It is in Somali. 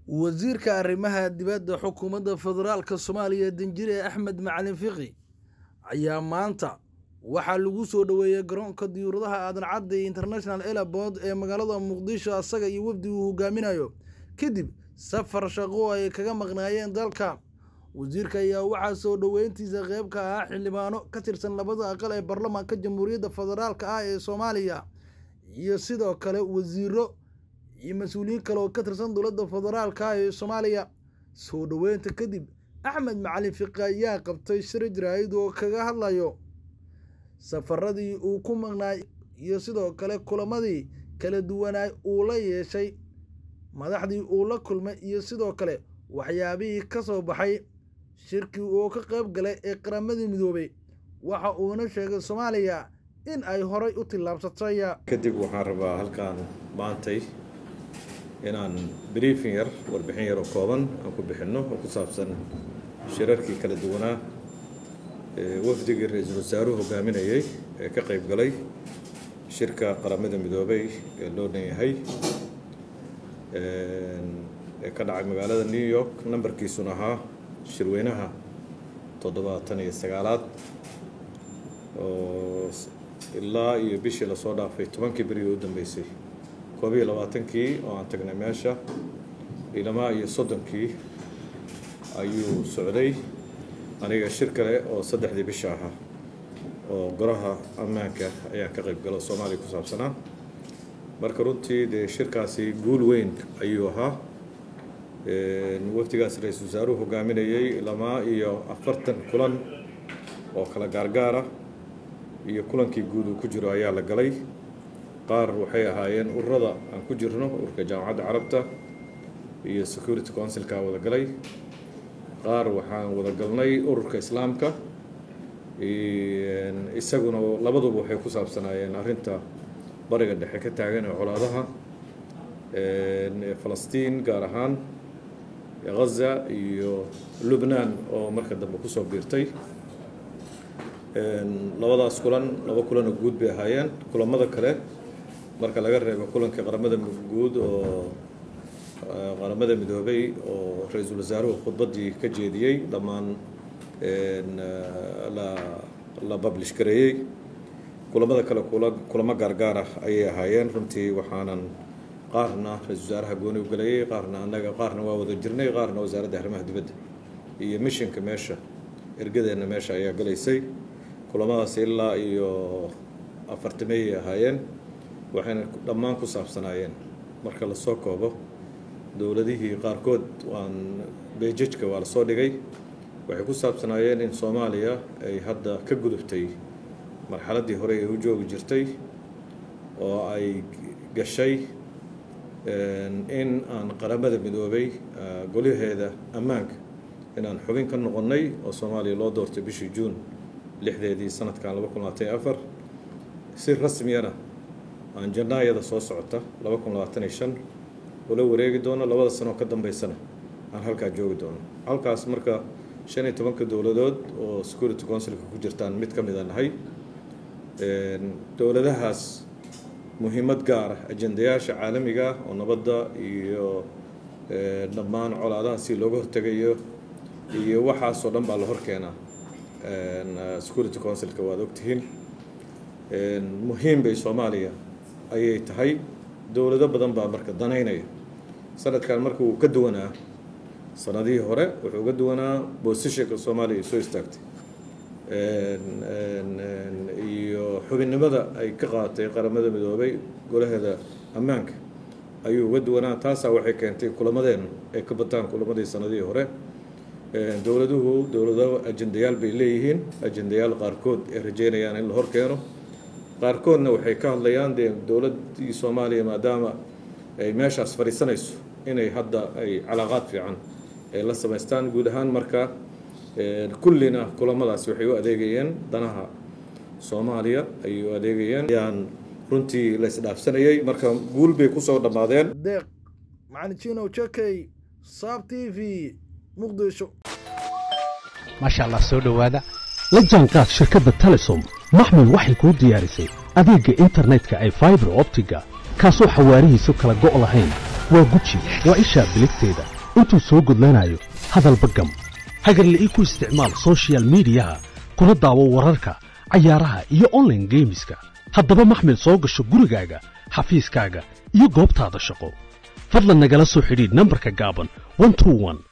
wasiirka arrimaha dibadda xukuumadda federaalka soomaaliya danjire axmed macalin fiqi ayaa maanta waxaa lagu soo dhoweeyey garoonka diyuuradaha aadan cadde international airport ee magaalada muqdisho asaga iyo wafdi uu hogaaminayo kadib safar shaqo ay kaga maqnaayeen dalka wasiirka ayaa waxaa soo dhoweyntiisa qeyb ka ahaa xildhibaano ka tirsan labada aqal ee baarlamaanka jamhuuriyadda federaalka ah ee soomaaliya iyo sidoo kale wasiiro iyo mas-uuliyiin kale oo ka tirsan dowladda federaalka ah ee soomaaliya soo dhoweynta kadib axmed macalin fiqi ayaa qabtay shir jaraa'id oo kaga hadlayo safaradii uu ku maqnaay iyo sidoo kale kulamadii kala duwanaay uu la yeeshay madaxdii uu la kulmay iyo sidoo kale waxyaabihii ka soo baxay shirkii uu ka qayb galay ee qaramadii midoobay waxa uuna sheegay soomaaliya in ay horay u tillaabsatay kadib waxaan rabaa halkaan maantay inaan briefing yar warbixin yar oo kooban aan ku bixinno oo ku saabsan shirarkii kala duwanaa wafdigii ra-iisul wasaaruhu hogaaminayay ee ka qayb galay shirka qaramada midoobay ee loo dhan yahay ee ka dhacay magaalada new york nambarkiisuna ahaa shirweynaha toddobaatan iyo sagaalaad oo ilaa iyo bishii lasoo dhaafay tobankii beri u dambeysay koob iyo labaatankii oo aan tagnay meesha ilamaa iyo soddonkii ayuu socday aniga shir kale oo saddexdii bisha ahaa oo goraha ammaanka ayaan ka qayb galo soomaaliya ku saabsanaa marka runtii dee shirkaasi guul weyn ayuu ahaa wafdigaas ra-iisul wasaaruhu hogaaminayay ilamaa iyo afartan kulan oo kala gaargaara iyo kulankii guud uu ku jiro ayaa la galay qaar waxay ahaayeen ururada aan ku jirno ururka jaamacadda carabta iyo security councilka wada galay qaar waxaan wada galnay ururka islaamka isaguna labaduba waxay ku saabsanaayeen arrinta bariga dhexe ka taagan ee colaadaha falastiin gaar ahaan ghaza iyo lubnaan oo marka dambe kusoo biirtay labadaas kulan laba kulan oo guud bay ahaayeen kulamada kale marka laga reebo kulanka qaramada guud oo qaramada midoobay oo ra-iisul wasaaruhu khudbaddii ka jeediyey dhammaan la la bablish gareeyey kulamada kale kulamo gaargaar ah ayay ahaayeen runtii waxaanan qaarna ra-isul wasaaraha gooni u galayay qaarna annaga qaarna waa wada jirnay qaarna wasaaradda arrimaha dibadda iyo mishinka meesha ergadeenna meesha ayaa galaysay kulamadaas ilaa iyo afartameeyay ahaayeen waxayna dhammaan ku saabsanaayeen marka lasoo koobo dowladihii qaarkood waan beejajka waa lasoo dhigay waxay ku saabsanaayeen in soomaaliya ay hadda ka gudubtay marxaladdii hore ee u joogi jirtay oo ay gashay in aan qaramada midoobay golaheeda ammaanka inaan xubin ka noqonnay oo soomaaliya loo doortay bishii juun lixdeedii sanadkan laba kun labaatan iyo afar si rasmiyana aan janaayada soo socota laba kun labaatan iyo shan ula wareegi doono labada sanoo ka dambeysana aan halkaa joogi doono halkaas marka shan iyo tobanka dowladood oo security councilka ku jirtaan mid ka mid a nahay dowladahaas muhiimad gaar ah ajendayaasha caalamiga ah oo nabadda iyo dhammaan colaadaha si looga hortegayo iyo waxaasoo dhan baa la hor keenaa security councilka waad ogtihiin muhiim bay soomaaliya ayay tahay dowlado badan baa marka danaynaya sanadkan marka uu ka duwanaa sanadihii hore wuxuu uga duwanaa boosishanka soomaaliya ay soo istaagtay iyo xubinnimada ay ka qaadatay qaramada midoobay golaheeda ammaanka ayuu uga duwanaa taasaa waxay keentay kulamadeennu ay ka bataan kulamadii sanadihii hore dowladuhu dowlado ajendayaal bay leeyihiin ajendayaal qaarkood ay rajeynayaan in la hor keeno qaarkoodna waxay ka hadlayaan dee dowladdii soomaaliya maadaama ay meeshaas fadhiisanayso inay hadda ay calaaqaad fiican ay la samaystaan guud ahaan marka kullina kulamadaasi waxay u adeegayeen danaha soomaaliya ayay u adeegayeen ayaan runtii la isdhaafsanayay marka guul bay kusoo dhammaadeen deeq macalin jinow jakey saab t v muqdisho maasha allah soo dhowaada la jaanqaad shirkadda telesom maxmed waxay kuu diyaarisay adeegga internetka ay faibar optiga kaasoo xawaarihiisu kala go' lahayn waa guji waa ishaa biligteeda intuu soo gudlanayo hadalba gam hagarle ii ku isticmaal soshiyal miidiyaha kuna daawo wararka cayaaraha iyo onlaine geemiska haddaba maxmil soo gasho gurigaaga xafiiskaaga iyo goobtaada shaqo fadlan nagala soo xidhiidh nambarka gaaban